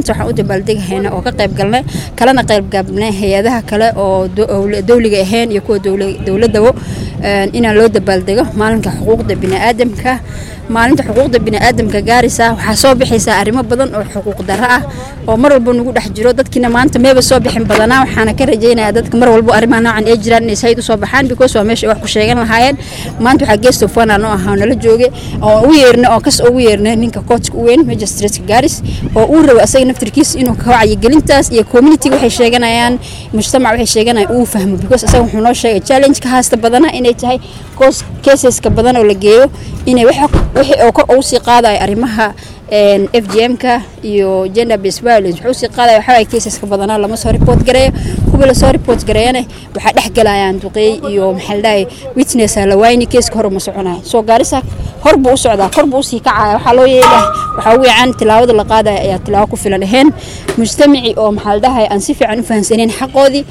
maanta waxaan u dabaaldegahaynaa oo ka qayb galnay kalena qayb gaabnay hay-adaha kale oo dowliga ahayn iyo kuwa dowladabo inaan loo dabaaldego maalinka xuquuqda biniaadamka maalinta xuquuqda biniaadamka gaaraysa waxaa soo bixaysaa arrimo badan oo xuquuq darro ah oo mar walba nagu dhex jiro dadkiina maanta meeba soo bixin badanaa waxaana ka rajaynayaa dadka mar walba arrimaha noocan ay jiraan inay sayid usoo baxaan because waa meesha ay wax ku sheegan lahaayeen maanta waxaa geest of one noo ahaa nala jooge oo ugu yeernay oo kas ugu yeernay ninka coachka u weyn magistrateska gaaris oo uu rabo asaga naftirkiisa inuu ka wacyigelintaas iyo communityga waxay sheeganayaan mujtamac waxay sheeganayaan uu fahmo because asaga wuxuu noo sheegay challenge ka haasta badana inay tahay cause caseska badan oo la geeyo inay wixii oo kor ugu sii qaadayo arrimaha f g m-ka iyo gender based violence wuxuu sii qaadaya waxaa waye caseska badanaa lama soo report gareeyo kuwa lasoo report gareeyana waxaa dhex galayaan duqeey iyo maxaa la dhahay witness la waayni keeska hor uma soconaya soo gaarisa hor buu u socdaa kor buu usii kacaya waxaa loo yeelaa waxaa ugu yacan tilaawada la qaadaya ayaa tilaawo ku filan ahayn mujtamaci oo maxaa la dhahay aan si fiican u fahamsanayn xaqoodii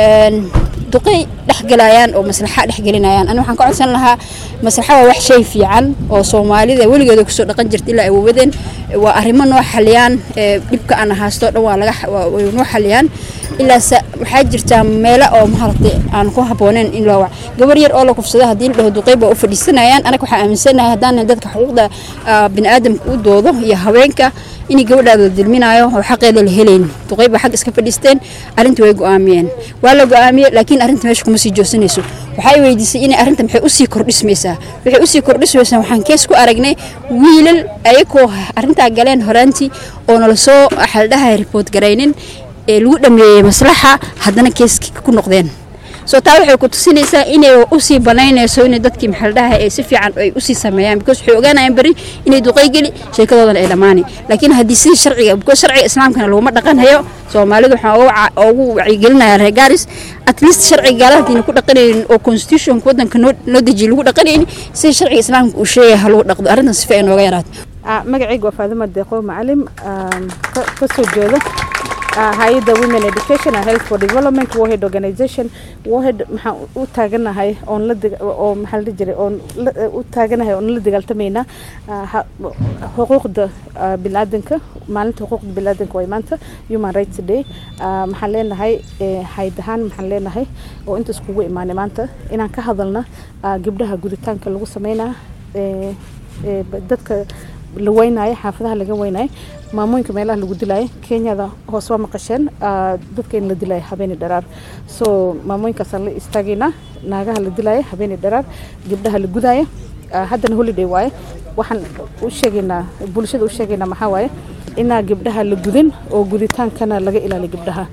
duqey dhexgalayaan oo maslaxa dhexgelinayaan ani waxaan ka codsan lahaa maslaxa waa wax shay fiican oo soomaalida weligeeda kusoo dhaqan jirta ilaa ay wawadeen waa arrimo noo xaliyaan dhibka aan ahaasto dhan waa laga way noo xaliyaan ilaa waxaa jirtaa meelo oo maaragtay aan ku habbooneyn in loo wac gabar yar oo la kufsado haddii la dhaho duqeyb waa u fadhiisanayaan anaga waxaa aaminsanahay haddaan dadka xuquuqda biniaadamka u doodo iyo haweenka inay gabadhaada la dilminayo oo xaqeeda la helayn duqeyb baa xag iska fadhiisteen arrintii way go-aamiyeen waa la go-aamiyey laakiin arrinta meesha kuma sii joogsanayso waxay weydiisay inay arrinta maxay usii kordhismaysaa waxay usii kordhismaysaa waxaan kees ku aragnay wiilal ayagoo arrintaa galeen horaantii oo nala soo xaldhahay report garaynin ee lagu dhameeyey maslaxa haddana keeskii ku noqdeen soo taa waxay ku tusinaysaa inay usii banaynayso in dadkii maxaldhaha ay si fiican ay usii sameeyaan because waxay ogaanayaan beri inay duqay geli sheekadoodana ay dhammaani laakiin haddii sidii sharciga because sharciga islaamkana laguma dhaqanhayo soomaalidu waxaan ugu wacyigelinayaa reer gaaris at least sharciga gaalaha hadiina ku dhaqanaynin oo constitutionka waddanka noo dejiye lagu dhaqanaynin sida sharciga islaamka uu sheegaya ha lagu dhaqdo arrintan sifa ay nooga yaraato magacayga waa faadima deeqo macalim ka soo jeeda hay-adda women education and health for development warhead organization warhead maxaan u taaganahay oon la oo maxaa la jiray oon u taaganahay oon la dagaaltamaynaa xuquuqda biniaadanka maalinta xuquuqda biniaadanka way maanta human rights day maxaan leenahay hayd ahaan maxaan leenahay oo inta iskugu imaanay maanta inaan ka hadalna gabdhaha guditaanka lagu sameynaa dadka la weynayo xaafadaha laga weynayo maamooyinka meelaha lagu dilaayo kenyada hoos waa maqasheen dadka in la dilaayo habeeni dharaar so maamooyinkaasaan la istaagaynaa naagaha la dilaayo habeeni dharaar gabdhaha la gudaayo haddana holiday waaye waxaan u sheegaynaa bulshada u sheegaynaa maxaa waaye inaa gabdhaha la gudin oo guditaankana laga ilaaliyo gabdhaha